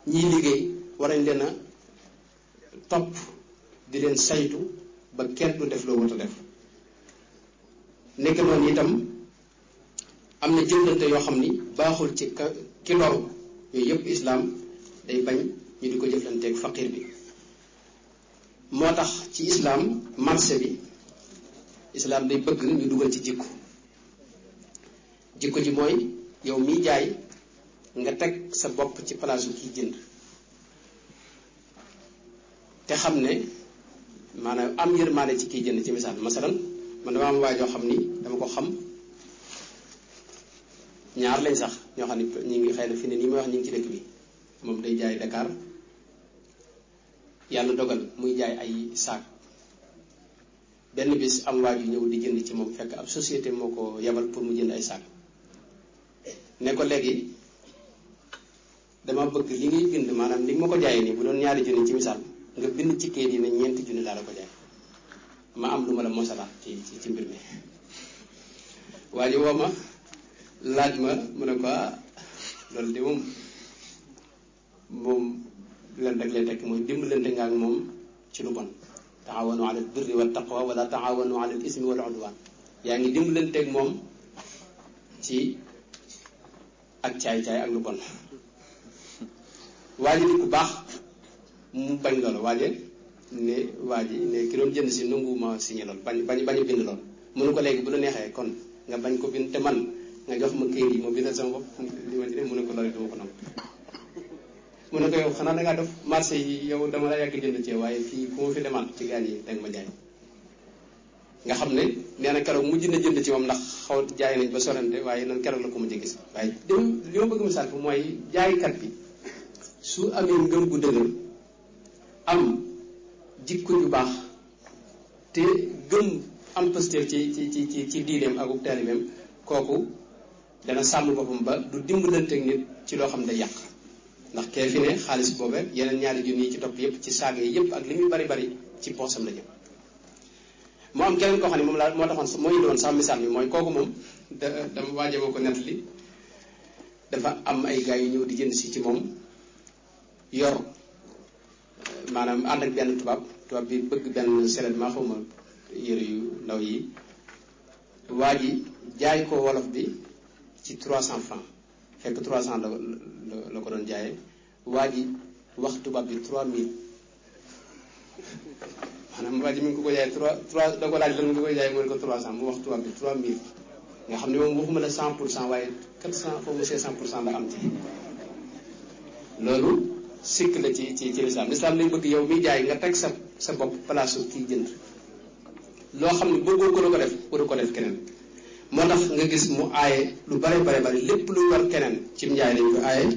ñiy liggéey war nañ leen a topp di leen saytu ba kenn du def loo wut a def nekk noonu itam am na jëndante yoo xam ni baaxul ci ka ki loru yooyu yëpp islaam day bañ ñu di ko jëflanteeg faqir bi moo tax ci islaam marché bi islaam day bëgg ñu dugal ci jikko jikko ji mooy yow miy jaay nga teg sa bopp ci palaasu kiy jënd te xam ne maanaam am yërmaane ci kiy jënd ci misaal masalan man dama am waay joo xam ni dama ko xam ñaar lañ sax ñoo xam ne ñu ngi xëy na fi ne nii may wax ñu ngi ci dëkk bi moom day jaay Dakar yàlla dogal muy jaay ay saak benn bis am waay yu ñëw di jënd ci moom fekk ab société moo ko yebal pour mu jënd ay saak ne ko léegi dama bëgg li ngay bind maanaam li nga ma ko jaayee nii bu doon ñaari junni ci misaal nga bind ci kayit yi ne ñeenti junni laa la ko jaay ma am lu ma la mosalaat ci ci mbir mi waa ji woo ma laaj ma mu ne ko loolu de moom moom leen rek lay tekk mooy dimbalante nga ak moom ci lu bon taawanu ala birri wa taqwa wala taawanu ala ismi wal udwan yaa ngi dimbalanteeg moom ci ak caay-caay ak lu bon waa ji nit ku baax mu bañ loolu waaje ne waa ji ne ki doon jënd si nanguwuma signé loolu bañ bañ bañ a bind loolu mënu ko léegi bu la neexee kon nga bañ ko bind te man nga jox ma këyit yi ma bindal sama bopp li ma ci mu ne ko loolu duma ko nangu mu ne ko yow xanaa dangaa def marché yi yow dama la yàgg jënd ci waaye fii fu ma fi demaat ci gaan yi danga ma jaay nga xam ne nee na keroog mujj na jënd ci moom ndax xaw jaay nañ ba sorante waaye nan keroog la ko mujj gis waaye dem li ma bëgg misaal ko mooy jaaykat bi su amee ngëm gu dëgër am jikko ju baax te gëm am pasteur ci ci ci ci ci diineem ak ub taalibeem kooku dana sàmm boppam ba du dimbalanteeg nit ci loo xam ne day yàq ndax kee fi ne xaalis boobe yeneen ñaari junni yi ci topp yépp ci saaga yi yépp ak li muy bari bari ci poosam la jëm moo am keneen koo xam ne moom laa moo taxoon moo indi woon sax misaal bi mooy kooku moom da dama waaje ma ko nettali dafa am ay gars yu ñëw di jënd si ci moom yor maanaam ànd ak benn tubaab tubaab bi bëgg benn selet maa xawma yëre yu ndaw yi waa ji jaay ko wolof bi ci 300 francs fekk 300 la la ko doon jaayee waa ji wax tubaab bi 3000 maanaam waa ji mi ngi ko ko jaayee 3 3 da ko laaj lan nga koy jaayee mu ne ko 300 mu wax tubaab bi 3000 nga xam ne moom waxuma la 100 pour cent waaye 400 foofu 500 pour cent la am ci loolu sikk la ci ci ci lislaam lislaam lañ bëgg yow miy jaay nga teg sa sa bopp place su kiy jënd loo xam ne bëggoo ko la ko def waru ko def keneen moo tax nga gis mu aaye lu bare bare bare lépp luy war keneen ci njaay lañ ko aaye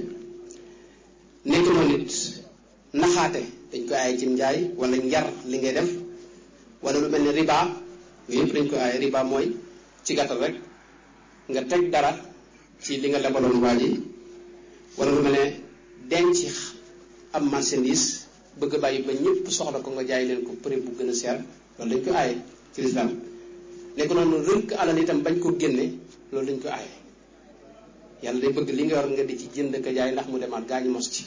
nekk noonu nit naxaate dañ ko aaye ci njaay wala njar li ngay def wala lu mel ni riba yooyu yëpp dañ ko aaye riba mooy ci gàttal rek nga teg dara ci li nga lebaloon waa ji wala lu mel ne denc am marchandise bëgg a bàyyi ba ñëpp soxla ko nga jaay leen ko prix bu gën a seer loolu dañ ko aaye ci lislaam nekk noonu rënk alal itam bañ ko génne loolu dañ ko aaye yàlla day bëgg li nga yor nga di ci jënd ka jaay ndax mu demaat gaañu mos ci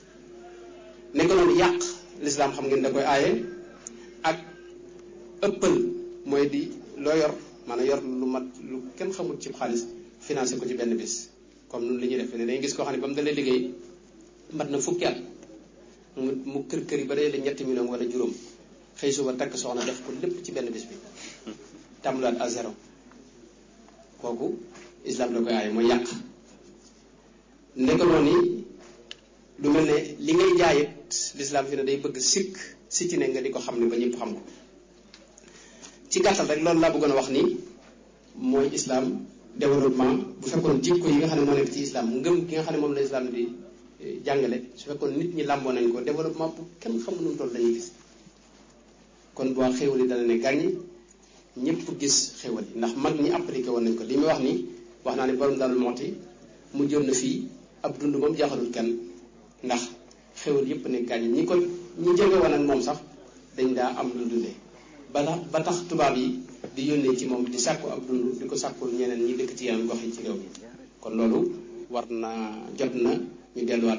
nekk noonu yàq lislaam xam ngeen da koy aaye ak ëppal mooy di loo yor maanaam yor lu mat lu kenn xamul ci xaalis financé ko ci benn bis comme nun li ñuy def ne dañuy gis koo xam ne ba mu dalee liggéey mat na fukki at mu mu kër kër yi ba dee la ñetti million wala juróom xëy suba takk soxna def ko lépp ci benn bis bi tàmbulaat à zéro kooku islam da koy aaye mooy yàq nekk noonu lu mel ne li ngay jaayit l'islam fi ne day bëgg sikk si ci ne nga di ko xam ne ba ñëpp xam ko ci gàttal rek loolu laa bëggoon a wax ni mooy islam développement bu fekkoon jikko yi nga xam ne moo nekk ci islam ngëm gi nga xam ne moom la islam di jàngale su fekkoon nit ñi làmboo nañ ko développement bu kenn xamul nu mu toll dañuy gis kon boo xéwal yi dana ne gàññi ñëpp gis xéwal yi ndax mag ñi appliqué woon nañ ko li muy wax ni wax naa ne borom daal mooti mu jëm na fii ab dund moom jaaxalul kenn ndax xéwal yëpp ne gàññi ñi ko ñi jege woon ak moom sax dañ daa am lu dundee ba tax ba tax tubaab yi di yónnee ci moom di sàkku ab dund di ko sàkkul ñeneen ñi dëkk ci yeneen gox yi ci réew mi kon loolu war na jot na ñu delluwaat